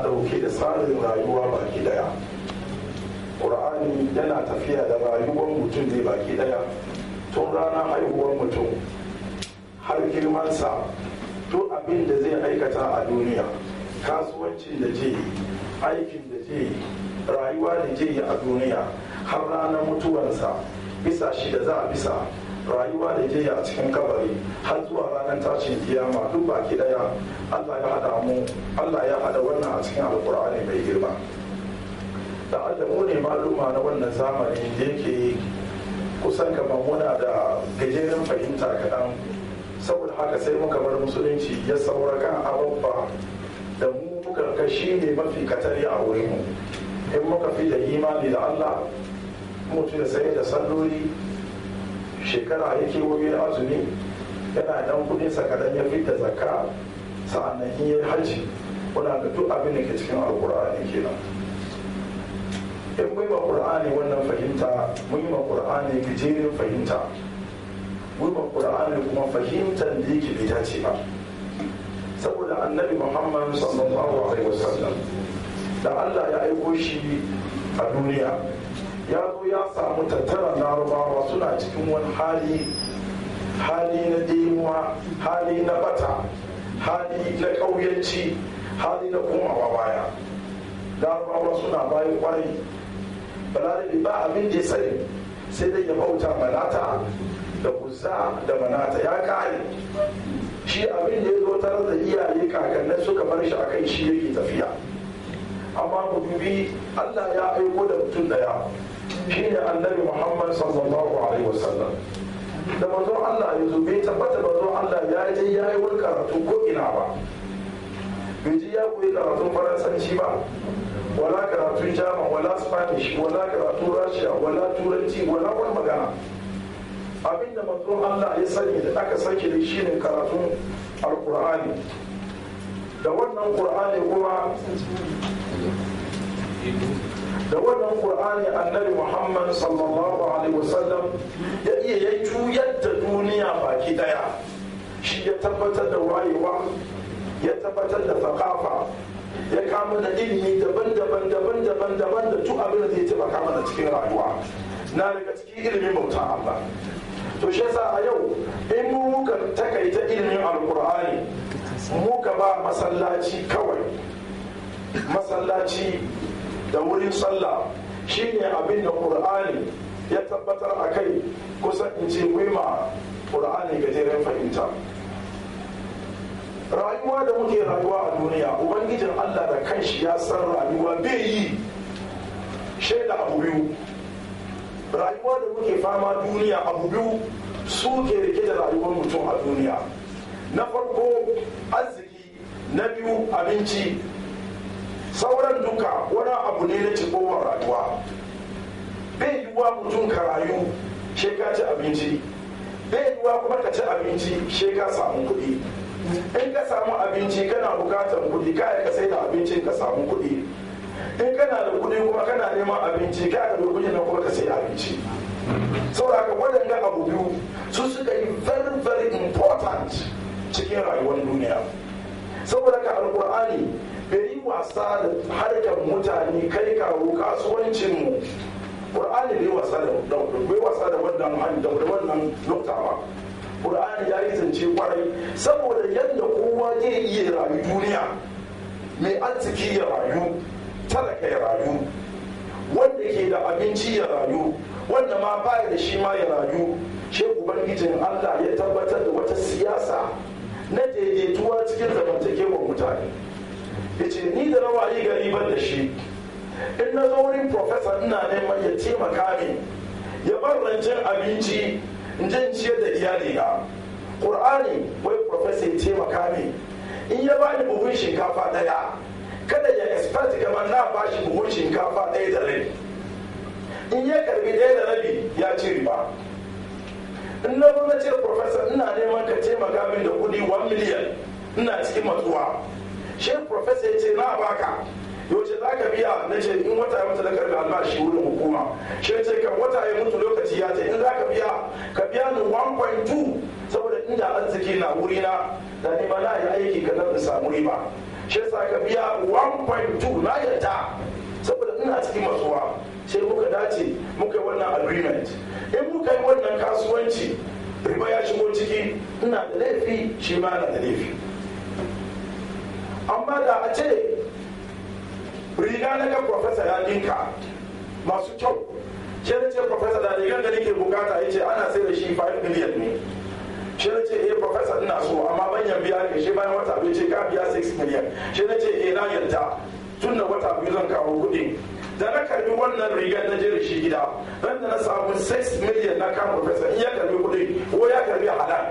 dauke da tsarin rayuwa baki daya ƙur'ani yana tafiya da rayuwar mutum ne baki daya tun ranar haihuwar mutum har girmansa duk abin da zai aikata a duniya kasuwancin da zai yi aikin da zai yi rayuwa da zai yi a duniya har ranar mutuwarsa bisa shi da za a bisa rayuwa da zai yi a cikin kabari har zuwa ranar tashin kiyama duk baki daya allah ya hada mu allah ya hada wannan a cikin alkur'ani mai girma da adamu ne maluma na wannan zamani da yake kusan kamar muna da gajeren fahimta kaɗan saboda haka sai muka bar musulunci ya saura kan ababba da mu muka ga shi ne mafi katari a wurin mu in muka fi da imani da allah mutu da sai da salloli shekara ya kewaye azumi yana dan kudin sa kadan ya fita zakka sa'annan in yi hajji muna ga duk abin da ke cikin alkur'ani kenan in mun ma qur'ani wannan fahimta mun yi ma qur'ani gajerin fahimta mun ma qur'ani kuma fahimtar da yake bai dace ba saboda annabi muhammad sallallahu alaihi wasallam da allah ya aiko shi a duniya ya zo ya samu tattara larabawa suna cikin wani hali hali na demuwa hali na bata hali na ƙauyanci hali na komawa baya larabawa suna bayan kwarai balarabe ba abin da ya sani sai dai ya bauta manata da kuzza da manata ya kare shi abin da ya zo tare da iyaye kakannin suka bar shi a kai shi yake tafiya amma mu dubi allah ya aiko da mutum daya shine annabi muhammad sallallahu alaihi wasallam da manzon allah ya zo bai tabbata manzon allah ya je ya yi wani karatu ko ina ba bai ji ya koyi karatun faransanci ba wala karatun jama wala spanish wala karatun rasha wala turanci wala wani magana abinda manzon allah ya sani da aka sake da shi ne karatun alkur'ani da wannan qur'ani kuma da wannan qur'ani annabi muhammad sallallahu alaihi wasallam ya iya ya juyar da duniya baki daya shi ya tabbatar da wayewa ya tabbatar da thaqafa ya kama da ilimi daban-daban daban-daban daban da duk abin da zai taimaka mana cikin rayuwa na daga cikin ilimin bauta Allah to shi yasa a yau in mu muka takaita ilimin alkur'ani muka ba masallaci kawai masallaci da wurin sallah shine abin da qur'ani ya tabbatar a kai kusan in ce ma qur'ani gajeren fahimta rayuwa da muke rayuwa a duniya ubangijin allah da kanshi ya san rayuwa bai yi shaida abu biyu rayuwa da muke fama duniya abu biyu su ke rike da rayuwar mutum a duniya na farko arziki na biyu abinci sauran duka wani abu ne na cikowar rayuwa bai yiwuwa mutum ka rayu she ka ci abinci bai yiwuwa kuma ka ci abinci she ka samu kuɗi in ka samu abinci kana bukatar kuɗi kaya ka sai da abincin ka samu kuɗi in kana da kuɗi kuma kana neman abinci kaya da kuɗi na kuma ka sai abinci saboda waɗanda abu biyu su suka yi very very important cikin rayuwar duniya saboda ka alkur'ani bai yi wasa da harkar mutane kai kawo kasuwancinmu ƙur'ani bai wasa da bai wasa da wannan da wannan nukta ba ƙur'ani ya yi zance kwarai saboda yadda kowa zai iya rayu duniya mai arziki ya rayu talaka ya rayu wanda ke da abinci ya rayu wanda ma baya da shi ma ya rayu shi ubangijin allah ya tabbatar da wata siyasa na daidaituwa cikin zamantakewar mutane ya ce ni da rawayi gari ban da shi in na zo wurin profesa ina neman ya taimaka min ya bar rancen abinci in je ciyar da iyali na ƙur'ani wai profesa ya taimaka min in ya bani buhun shinkafa ɗaya kada ya expect kamar na bashi buhun shinkafa ɗaya da rabi in ya karbi ɗaya da rabi ya ci riba in na zo na ce profesa ina neman ka taimaka min da kuɗi 1 miliyan ina cikin matsuwa shi profesa ya ce na baka yaushe za ka biya na ce in wata ya mutu na karbi albashi wurin hukuma shi ce kan wata ya mutu lokaci ya ce in za ka biya ka biya ni 1.2 saboda inda arziki na wurina da ni ma na yi aiki ka da samu riba shi yasa ka biya 1.2 na yarda saboda ina cikin matsuwa sai muka dace muka yi wannan agreement in muka yi wannan kasuwanci riba ya shigo ciki ina da laifi shi ma na da laifi amma da a ce riga na ga profesa ya dinka masu kyau shi na ce profesa da rigar da nake bukata ya ce ana sai da shi 5 million ne shi na ce eh profesa ina so amma banyan biya ne shi bayan wata biyu ce ka biya 6 million shi na ce eh na yarda tun da wata biyu zan kawo kuɗi da na karbi wannan rigar na je da shi gida ran da na samu 6 million na kan profesa in ya karbi kuɗi ko ya karbi halal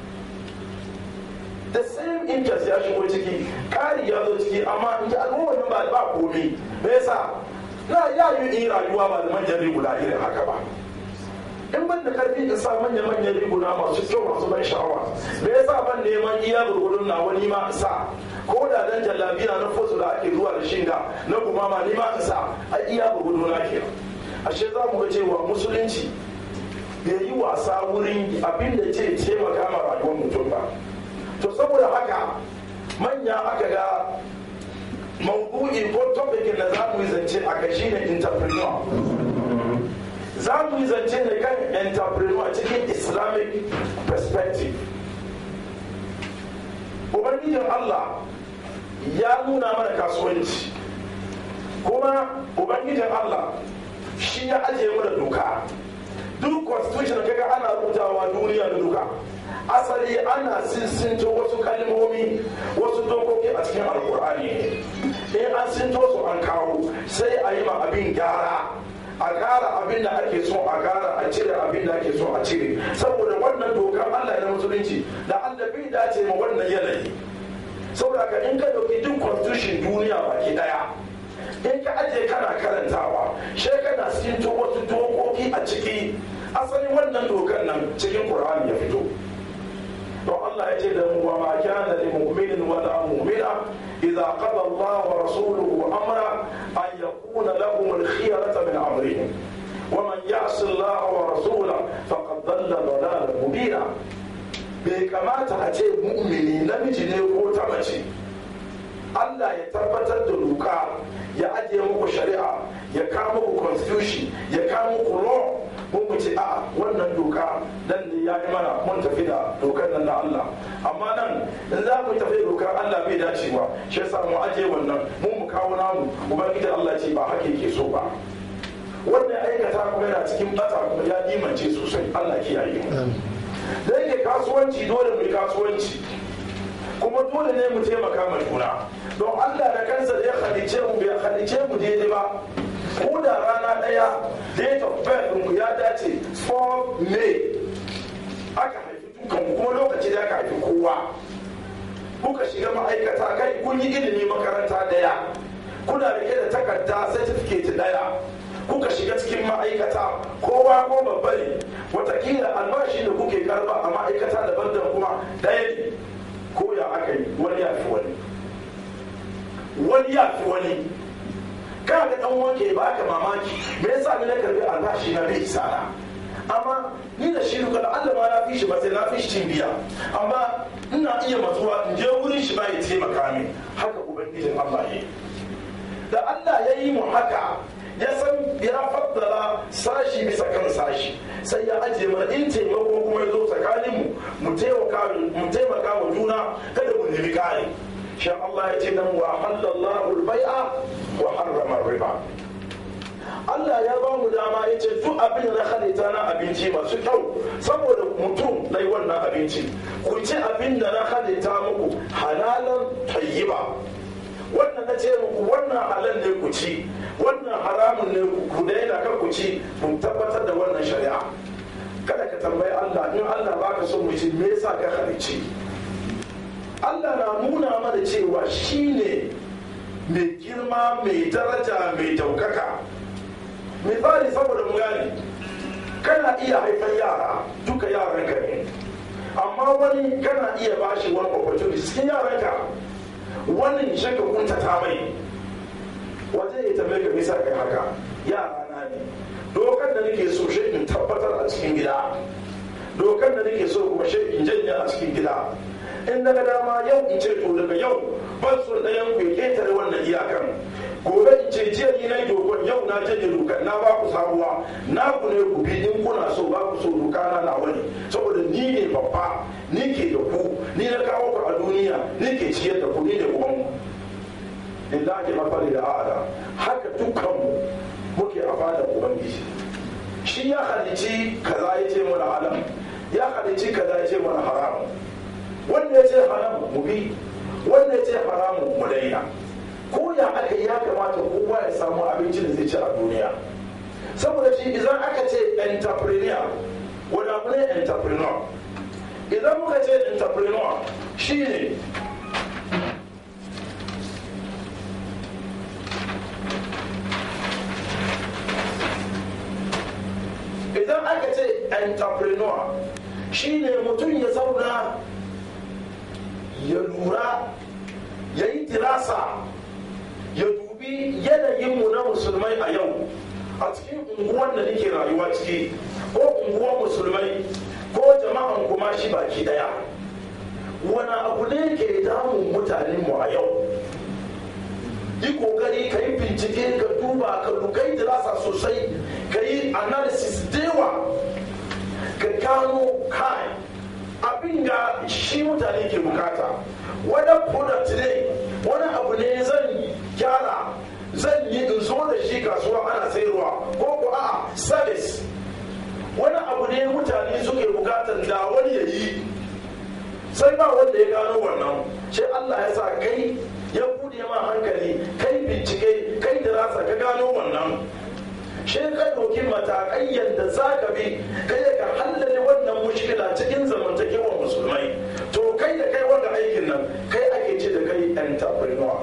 the same interest ya shigo ciki ƙari ya zo ciki amma in ji al'ummar ba ba komi me yasa na ya yi in rayuwa ba da manyan riguna irin haka ba in ban da karfi in sa manya-manyan riguna masu kyau masu ban sha'awa me yasa ban neman iya gurgurun na wani ma in sa ko da dan jallabiya na fosu da ake zuwa da shinga na gumama ni ma in sa a iya gurgudu na ke ashe za mu ga cewa musulunci bai yi wasa wurin abin da ce taimaka ma rayuwar mutum ba to saboda haka manya aka ga maudu'i ko topikin da za mu yi zance a kai shine entrepreneur za mu yi zance ne kan entrepreneur cikin islamic perspective ubangijin allah ya nuna mana kasuwanci kuma ubangijin allah shi ya ajiye mana doka duk constitution kaga ana rubutawa duniya da duka asali ana sinsinto wasu kalmomi wasu dokoki a cikin alkur'ani in an sinto su an kawo sai a yi ma abin gyara a gara abin da ake so a gara a cire abin da ake so a cire saboda wannan dokar allah na musulunci da allah bai dace ma wannan yanayi saboda ka in ka dauki duk constitution duniya baki daya in ka aje kana karantawa sai kana sinto wasu dokoki a ciki asalin wannan dokar nan cikin qur'ani ya fito don Allah ya ce da mu wa ma kana lil mu'minin wa la mu'mina idza qada Allah wa rasuluhu amra an yakuna lahum al khiyarata min amrihim wa man ya'si Allah wa rasulahu faqad dhalla dhalalan mubina bai kamata a ce mu'mini namiji ne ko ta mace Allah ya tabbatar da doka ya ajiye muku shari'a ya kawo muku constitution ya kawo muku law mun mu ce a wannan doka nan ne ya yi mana mun tafi da dokar nan na Allah amma nan in za mu tafi da dokar Allah bai dacewa shi yasa mu ajiye wannan mun mu kawo namu ubangiji Allah ce ba haka yake so ba wannan aikata kuma yana cikin bata kuma ya dimance sosai Allah kiyaye mu da yake kasuwanci dole mu yi kasuwanci kuma dole ne mu taimaka ma juna don Allah da kansa da ya halice mu bai halice mu daidai ba ko da rana daya date of birth mu ya dace 4 May aka haifi dukan kuma lokaci da aka haifi kowa kuka shiga ma'aikata kai kun yi ilimi makaranta daya kuna rike da takarda certificate daya kuka shiga cikin ma'aikata kowa ko babba ne watakila albashi da kuke karba a ma'aikata daban-daban kuma daya ne ko ya aka yi wani ya fi wani wani ya fi wani ka ga dan wanke ba ka mamaki me yasa ni na karbi albashi na bai isa na amma ni da shi duka da Allah ma na fi shi ba sai na fi shi cin biya amma ina iya matsuwa in je wurin shi ba ya taimaka min haka ubangijin Allah ya yi da Allah ya yi mu haka ya san ya faddala sashi bisa kan sashi sai ya ajiye mana in taimako kuma ya zo tsakanin mu mu taimaka wa juna kada mu nemi kare shan Allah ya ce nan wa halallahu al-bai'a wa harrama riba Allah ya ba mu dama ya ce duk abin da na halitta na abinci masu kyau saboda mutum na yi wannan abinci ku ci abin da na halitta muku halalan tayyiba wannan na ce muku wannan halal ne ku ci wannan haramun ne ku daina kan ku ci mun tabbatar da wannan shari'a kada ka tambayi Allah in Allah baka son mu ci me yasa ka halicci Allah na nuna mana cewa shine mai girma mai daraja mai daukaka misali saboda mu gane kana iya haifar yara duka yaran ka ne amma wani kana iya bashi wani opportunity cikin yaran ka wani shaka kunta ta mai waje ya tambaye ka bisa kai haka yara na ne dokar da nake so shi in tabbatar a cikin gida dokar da nake so kuma shi in janya a cikin gida in daga dama yau in ce to daga yau ban son ɗayan ku ya ketare wannan iyakan gobe in ce jiya ni na yi dokon yau na janye dokar na ba ku sabuwa na ku ne ku bi in kuna so ba ku so doka na na wani saboda ni ne babba ni ke da ku ni na kawo ku a duniya ni ke ciyar da ku ni ne uban ku lillahi mafari da a'ala haka dukkanmu muke a fadar ubangiji shi ya halici kaza ya ce mana haram ya halici kaza ya ce mana haram wanda ya ce haram mu bi wanda ya ce haramu mu daina ko ya aka ya kamata kowa ya samu abinci da zai ci a duniya saboda shi idan aka ce entrepreneur wani abu ne entrepreneur idan muka ce entrepreneur shi ne idan aka ce entrepreneur shi ne mutum ya zauna ya lura ya yi tirasa ya dubi yanayinmu na musulmai a yau a cikin unguwan da nake rayuwa ciki ko unguwan musulmai ko jama'an kuma shi baki daya wani abu ne ke damun mutanenmu a yau yi kokari ka yi bincike ka duba ka lukai dirasa sosai ka yi analysis dewa ka gano kai abin da shi mutane ke bukata wani product ne wani abu ne zan gyara zan yi in zo da shi kasuwa ana sayarwa ko ko a service wani abu ne mutane suke bukatar da wani ya yi sai ba wanda ya gano wannan sai Allah ya sa kai ya bude ma hankali kai bincike kai dirasa ka gano wannan shi ka ɗauki matakai yadda za ka bi kai ka hallale wannan mushkila cikin zamantakewar musulmai to kai da kai wanda aikin nan kai ake ce da kai entrepreneur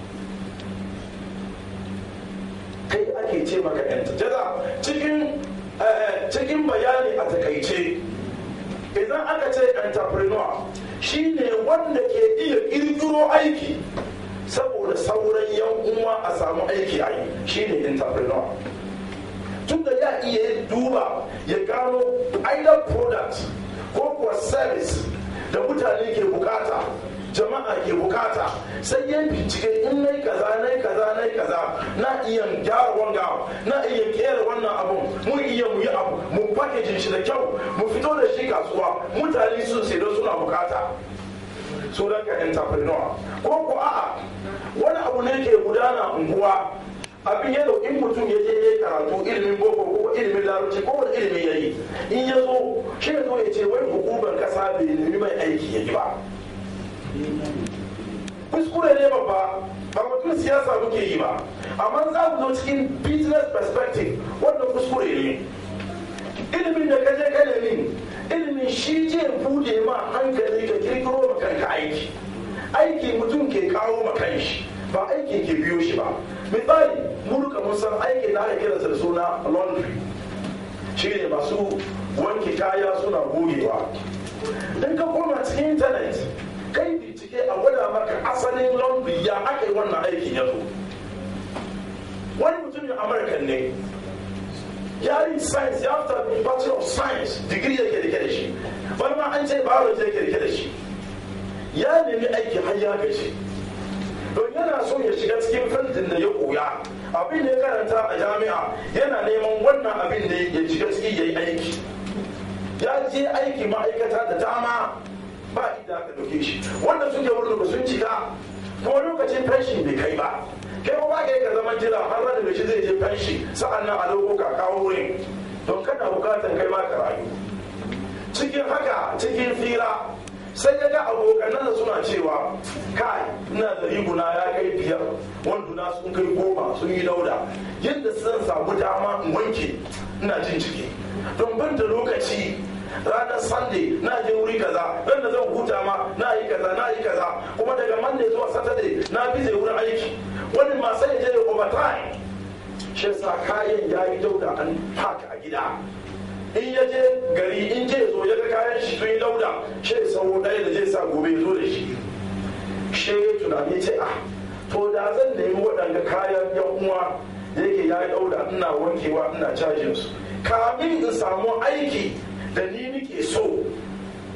kai ake ce maka entrepreneur cikin cikin bayani a takaice idan aka ce entrepreneur shine wanda ke iya kirkiro aiki saboda sauran yan uwa a samu aiki a yi shine entrepreneur tun da ya iya duba ya gano either product ko kuwa service da mutane ke bukata jama'a ke bukata sai ya bincike in nai kaza nai kaza nai kaza na iya gyara wanga na iya kera wannan abun mu iya mu yi abu mu packaging shi da kyau mu fito da shi kasuwa mutane sun sai don suna bukata sunan ka entrepreneur ko ko a'a wani abu ne ke gudana unguwa abin ya in mutum ya je ya karatu ilimin boko ko ilimin larabci ko wani ilimi ya yi in ya zo shi ya zo ya ce wai hukumar kasa bai nemi mai aiki ya yi ba kuskure ne babba ba mutum siyasa muke yi ba amma za ku zo cikin business perspective wannan kuskure ne ilimin da kaje ka nemi ilimin shi je bude ma hankali ka kirkiro ma kanka aiki aiki mutum ke kawo ma kanshi ba aikin ke biyo shi ba misali mu duka mun san aikin da aka kiransa da suna laundry shi ne masu wanke kaya suna gogewa in ka koma cikin intanet kai bincike a gwada maka asalin laundry ya aka yi wannan aikin ya zo wani mutumin amurkan ne ya yi science ya fita bachelor of science digiri yake rike da shi wani ma an ce biology yake rike da shi ya nemi aiki har ya gaji don yana so ya shiga cikin fantin da ya koya abin da ya karanta a jami'a yana neman wannan abin da ya shiga ciki ya yi aiki ya je aiki ma'aikata da dama ba inda aka dauke shi wanda suke wurin ba sun cika kuma lokacin fenshin bai kai ba kai ba ka ka zama jira har da shi zai je fenshi sa'an nan a dauko ka kawo wurin don kana bukatar kai ma ka rayu cikin haka cikin fira sai ya ga abokanan da suna cewa kai ina da riguna ya kai biyar wanduna sun kai goma sun yi dauda yadda zan samu dama in wanke ina jin ciki don ban da lokaci ranar sunday na je wuri kaza ran da zan huta ma na yi kaza na yi kaza kuma daga monday zuwa saturday na bi zai wurin aiki wani ma sai je overtime shi sa kayan ya yi dauda an haka a gida in ya je gari in je zo ya ga kayan shi sun yi dauda shi ya sauro ɗaya da zai sa gobe ya zo da shi shi ya tunani ce ah to da zan nemi waɗanda kayan yan uwa da yake ya yi dauda ina wankewa ina cajin su kamin in samu aiki da ni nike so a ɗauki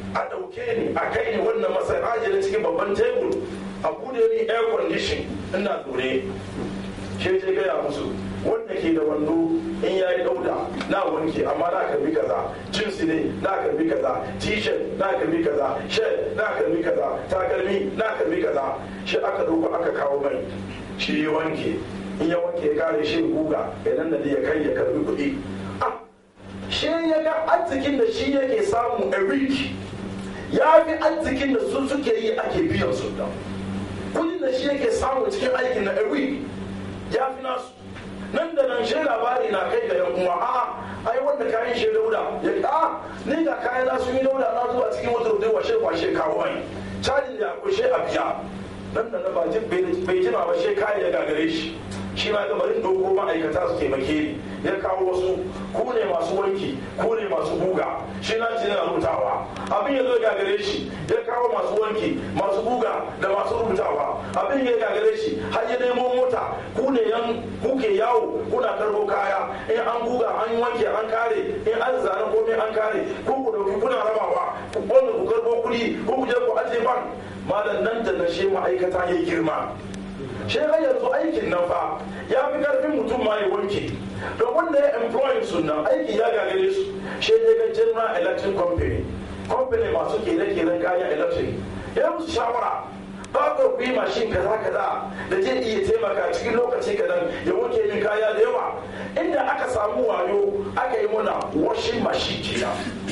dauke ni a kai ni wannan masai ajiye cikin babban tebur a bude ni air condition ina tsore ke je gaya musu wanda ke da wando in ya yi dauda na wanke amma na karbi kaza jeans ne na karbi kaza t-shirt na karbi kaza shirt na karbi kaza takalmi na karbi kaza shi aka dauko aka kawo mai shi ya wanke in ya wanke ya kare shi guga ya nan da ya kai ya karbi kuɗi shi ya ga arzikin da shi yake samu a week ya fi arzikin da su suke yi ake biyan su da kudin da shi yake samu cikin aikin na a week ya fi nasu nan da nan shi labari na kai ga yan uwa a'a ai wanda kayan shi dauda ya a ni ga kayan na sun yi dauda na zuwa cikin wata rudin washe kwashe kawo mai cajin da akwai shi a biya nan da na ba bai jima ba shi kayan ya gagare shi shi ma gabarin doko ma'aikata su taimake ni ya kawo wasu ku ne masu wanki ku ne masu buga shi na ce yana rubutawa abin ya zo gagare shi ya kawo masu wanki masu buga da masu rubutawa abin ya gagare shi har ya nemo mota ku ne yan kuke yawo kuna karbo kaya in an buga an yi wanki an kare in an zane komai an kare ku ku dauki kuna rabawa ku wanda ku karbo kuɗi ku ku je ku ajiye ban malam nan da na shi ma'aikata ya girma shi har yanzu aikin nan fa ya fi karfin mutum ma ya wanke don wanda ya employ su nan aiki ya gagare su shi ne ga general electric company company masu kere-keren kayan electric ya musu shawara ba ku yi mashin kaza kaza da zai iya taimaka cikin lokaci kadan ya wanke min kaya da yawa inda aka samu wayo aka yi muna washing machine kenan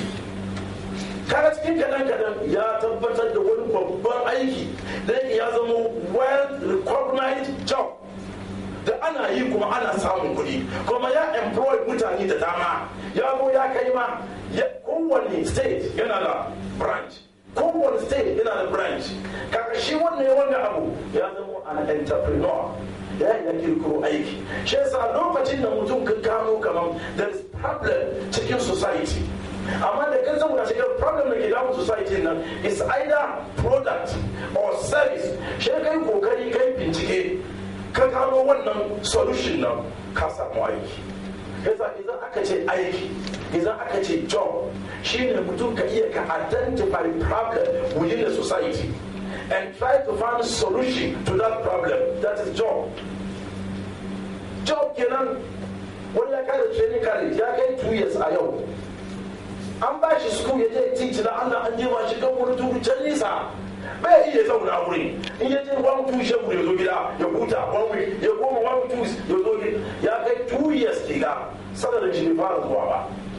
kaga cikin kadan kadan ya tabbatar da wani babban aiki da ya zama well recognized job da ana yi kuma ana samun kuɗi kuma ya employ mutane da dama ya zo ya kai ma kowane state yana da branch kowane state yana da branch kaga shi wannan wannan abu ya zama an entrepreneur ya yi kirkiro aiki shi yasa lokacin da mutum ka gano kamar there is problem cikin society amma da kan saboda shigar problem da ke damun society nan is either product or service shi kai kokari kai bincike ka gano wannan solution nan ka samu aiki yasa idan aka ce aiki idan aka ce job shine mutum ka iya ka identify problem within the society and try to find solution to that problem that is job job kenan wani ya kare training college ya kai two years a yau an ba shi school ya je teach na Allah an je ba shi kan wani tudu can nisa bai iya zauna wuri in ya je one two shagu ya zo gida ya huta one week ya koma one two ya zo gida ya kai two years kiga sanar da shi fara zuwa ba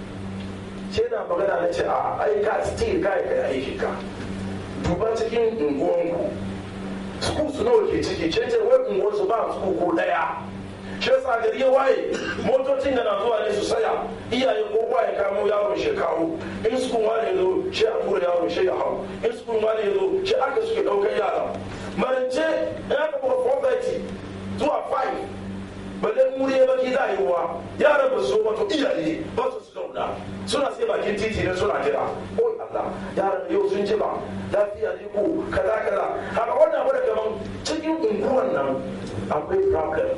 ce na magana na ce a ai ka still kai kai aiki ka duba cikin unguwanku school su nawa ke ciki ce ce wai unguwar su ba school ko daya shi yasa gari ya waye motocin da na zuwa ne su saya iyaye ko ya kamo yaron shi kawo in sukun wani zo shi a tura yaron shi ya hau in sukun wani zo shi aka suke daukar yara marance ya ka buga 430 zuwa 5 balle muri ya baki za a yi ruwa yaran ba su zo wato iyaye ba su su zauna suna sai bakin titi ne suna jira oh Allah yaran yau sun ji ba lafiya ne ko kaza kaza haka wannan abu da kaman cikin unguwan nan akwai problem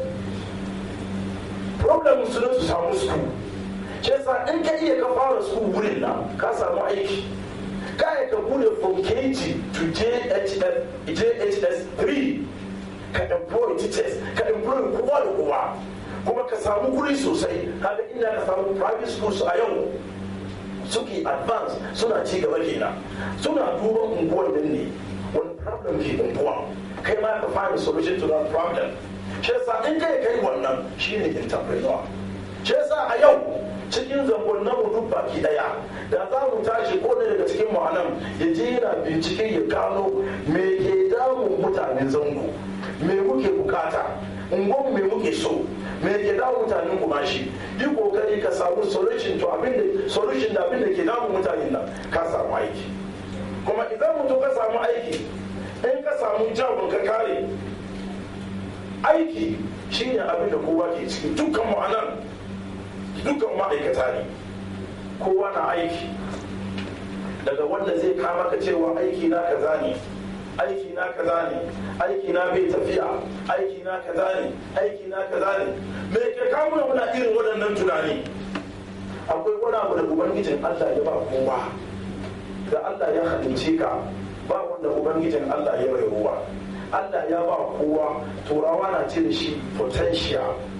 problem su ne su samu su ce sa in ka iya ka fara su wurin nan ka samu aiki ka ka bude from kg to jhs jhs 3 ka employ teachers ka employ kowa da kowa kuma ka samu kuri sosai haka inda ka samu private schools a yau suke advance suna ci gaba kenan suna duban unguwar din ne wani problem ke unguwa kai ma ka find solution to that problem shi yasa in kai kai wannan shine entrepreneur shi yasa a yau cikin zangon na mu duk baki daya da za mu tashi ko ne daga cikin mu anan ya je yana bincike ya gano me ke damun mutanen zango me muke bukata ungon me muke so me ke damun mutanen kuma shi yi kokari ka samu solution to abin da solution da abin da ke damun mutanen nan ka samu aiki kuma idan mutum ka samu aiki in ka samu jabin ka kare aiki shine abin da kowa ke ciki dukkan mu anan dukkan ma'aikata ne kowa na aiki daga wanda zai kama ka cewa aiki na kaza ne aiki na kaza ne aiki na bai tafiya aiki na kaza ne aiki na kaza ne me ke kawo muna irin waɗannan tunani akwai wani abu da ubangijin Allah ya ba kowa da Allah ya halicce ka ba wanda ubangijin Allah ya bai ruwa Allah ya ba kowa turawa na ce da shi potential